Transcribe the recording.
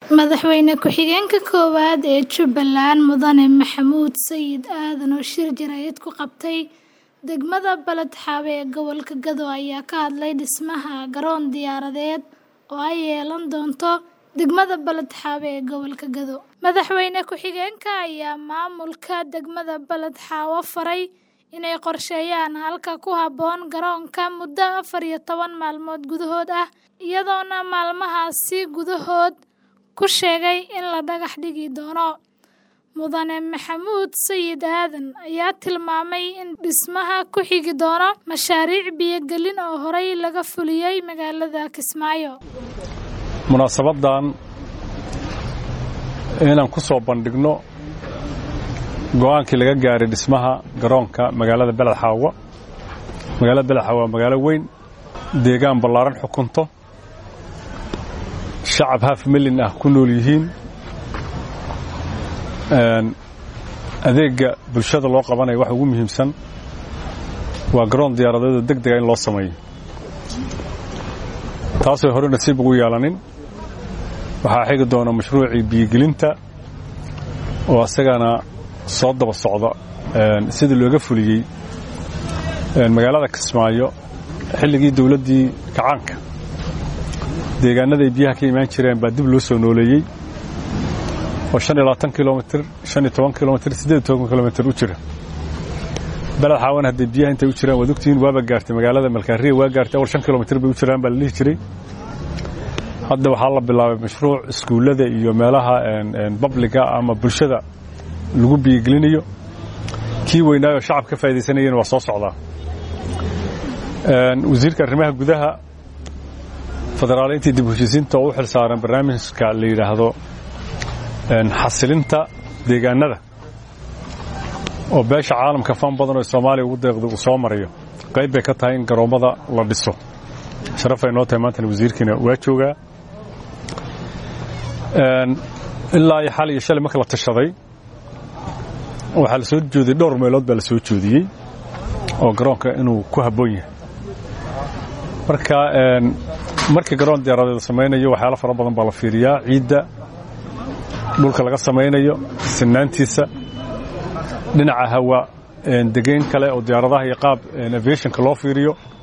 Madaxweyne ku-xigeenka koowaad ee Jubbaland Mudane Maxamuud Sayid Aadan oo shir jaraa'id ku qabtay degmada Balad Xaawe ee gobolka Gado ayaa ka hadlay dhismaha garoon diyaaradeed oo ay yeelan doonto degmada Balad Xaawe ee gobolka Gado. Madaxweyne ku-xigeenka ayaa maamulka degmada Balad Xaawo faray inay qorsheeyaan halka ku habboon garoonka muddo afar iyo toban maalmood gudahood ah, iyadoona maalmahaasi gudahood ku sheegay in la dhagax dhigi doono. Mudane Maxamuud Sayid Aadan ayaa tilmaamay in dhismaha ku xigi doono mashaariic biyo-gelin oo horey laga fuliyay magaalada Kismaayo. munaasabadan inaan ku soo bandhigno go'aankii laga gaaray dhismaha garoonka magaalada Balad Xaawo magaalada Balad Xaawo waa magaalo weyn deegaan ballaaran xukunto shacab half milyan ah ku nool yihiin adeega bulshada loo qabanayo waxa ugu muhiimsan waa garoon diyaaradeeda deg dega in loo sameeyo taasoo hore nasiib ugu yeelanin waxaa xigi doona mashruucii biyogelinta oo isagana soo daba socda sidii looga fuliyey magaalada Kismaayo xilligii dawladdii kacaanka deegaanada ay biyaha ka imaan jireen baa dib loo soo nooleeyey oo shan iyo labaatan kilomitir shan iyo toban kilomitir siddeed iyo toban kilomitir u jira baled xaawan hadday biyaha intay u jiraan waad ogtihiin waaba gaartay magaalada malkaariya waa gaartay awal shan kilomitir bay u jiraan baa la dhihi jiray hadda waxaa la bilaabay mashruuc iskuullada iyo meelaha babliga ama bulshada lagu biyogelinayo kii weynaayoo shacab ka faaidaysanayana waa soo socdaa wasiirka arrimaha gudaha federaaleyntii dib u heshiisiinta oo u xil saaran barnaamijka la yidhaahdo xasilinta deegaanada oo beesha caalamka fan badan oo soomaaliya ugu deeqda uu soo marayo qayb bay ka tahay in garoommada la dhiso sharafay noo tahay maantana wasiirkiina waa joogaa ilaa iyo xal iyo shalay marka la tashaday waxaa la soo joodiyey dhowr meelood baa la soo joodiyey oo garoonka inuu ku habboon yahay marka markii garoon diyaaradeed la samaynayo waxyaalo fara badan baa la fiiriyaa ciidda dhulka laga samaynayo sinaantiisa dhinaca hawa degeyn kale oo diyaaradaha iyo qaab aviationka loo fiiriyo